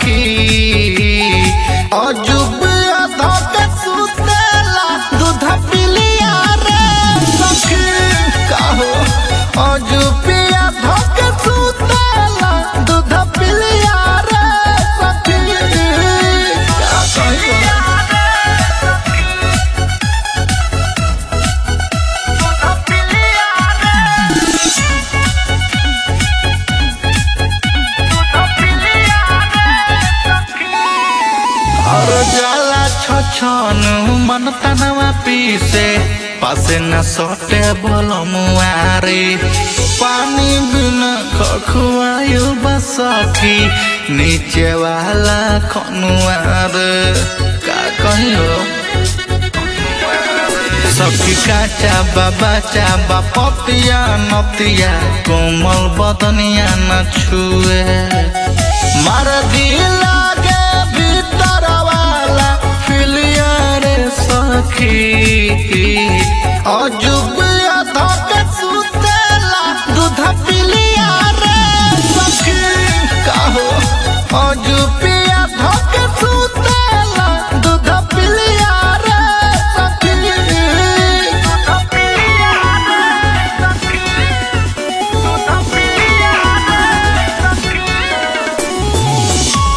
सखी अजुब धक सुतेला दूध पिलिया रे सखी काहो अजुबिया धक सुतेला दूध पिलिया रे सखी का कहियो और जाला छछन मन तनवा पीसे पासे न सटे बोल मुआरे पानी बिना खखुआयु बसखी नीचे वाला खनुआर का कहियो सखी काचा बाबा चाबा पतिया नतिया कोमल बदनिया न छुए मार दिला के भीतर वाला फिलिया रे सखी अजुबिया धक सुतेला दूध पिलिया रे सखी काहो अजुबिया धक सुतेला दूध पिलिया रे सखी दूध पिलिया रे सखी दूध पिलिया रे सखी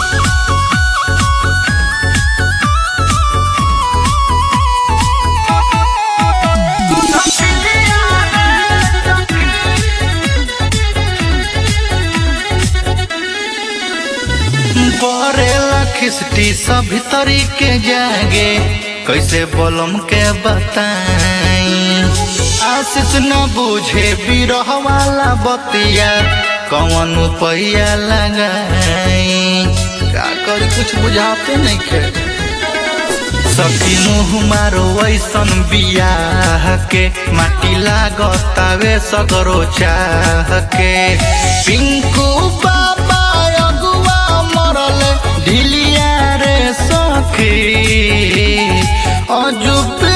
बरेला खिस्टी सभी तरीके जागे कैसे बोलम के बताई आशीष न बुझे बिरह वाला बतिया कौन पैया लगाई का करी कुछ बुझाते नहीं खे सखी मुँह मारो ऐसन बियाह के माटी लागतावे सगरो चाह के पिंकू बाबा अगुआ मरल ढिलिया रे सखी अजुब